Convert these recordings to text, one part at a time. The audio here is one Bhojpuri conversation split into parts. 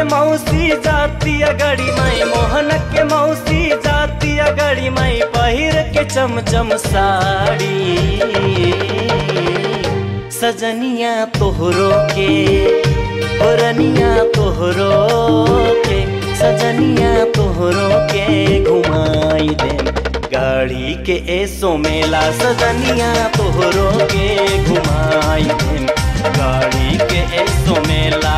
मौसी जाती गड़ी माई मोहन के मौसी जाती गड़ी माई पहिर के चमचम साड़ी सजनिया तोहरो के पुरनिया तोहरो के सजनिया तोहरो के घुमाई दे गाड़ी के एसो मेला सजनिया तोहरो के घुमाई दे गाड़ी के एसो मेला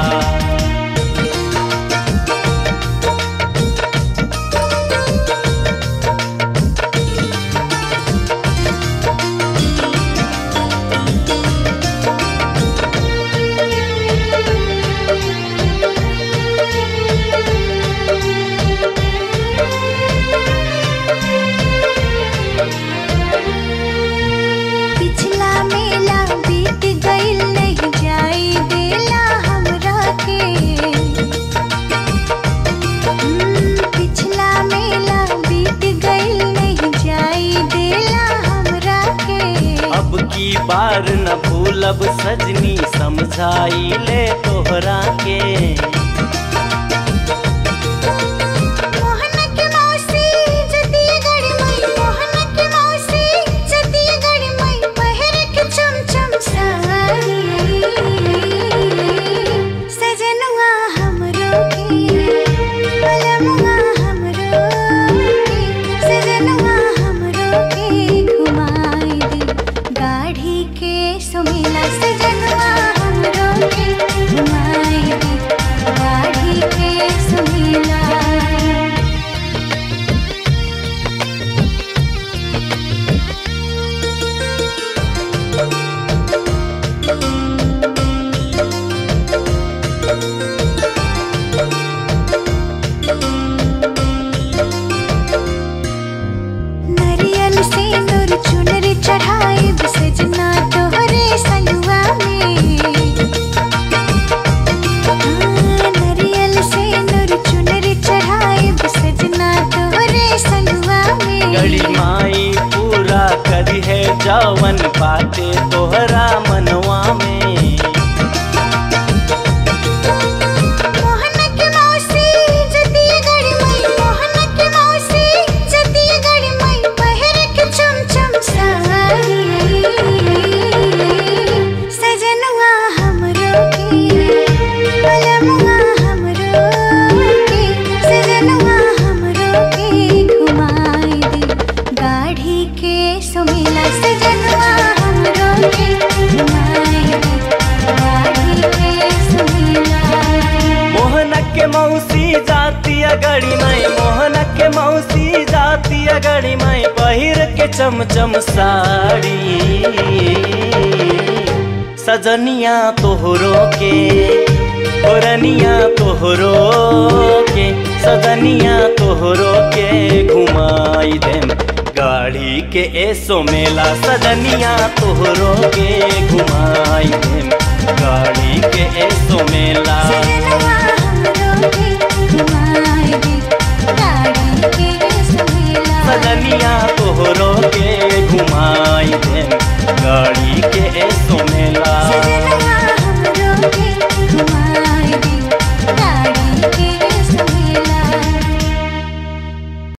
पिछला मेला बीत गइल नहीं जाई देला हमरा के हम्म, पिछला मेला बीत गइल नहीं जाई देला हमरा के अब की बार न भूलब सजनी समझाई ले तोहरा के मोहन के मौसी जतिया गड़ी मई मोहन के मौसी जतिया गड़ी मई पहिर के चमचम साड़ी सजनुआ हमरो के पलमुआ हमरो के सजनुआ हमरो के घुमाई दे गाढ़ी के सुमिला सजनुआ हमरो के घुमाई दे गाढ़ी के सुमिला नरियल से नूर चुनरी चढ़ाई सजना तोहरे संगवा में हाँ, नरियल से नूर चुनरी चढ़ाई सजना तोहरे संगवा में गड़ी माई पूरा करी है जवन बाते तोहरा मनवा में मोहन के मौसी जतिया गड़ी मई मोहन के मौसी जतिया गड़ी मई पहिर के चमचम साड़ी सजनुआ हमरो के पलमुआ हमरो के सजनुआ हमरो के घुमाई दे गाढ़ी के सुमिला सजनुआ हमरो के घुमाई दे गाढ़ी के सुमिला मोहन के मौसी जाती गड़ी माई मोहन के मौसी जाती गड़ी माई पहिर के चमचम साड़ी सजनिया तोहरो के पुरनिया तोहरो के सजनिया तोहरो के घुमाई देम गाड़ी के एसो मेला सजनिया तोहरो के घुमाई देम गाड़ी के एसो मेला सजनुआ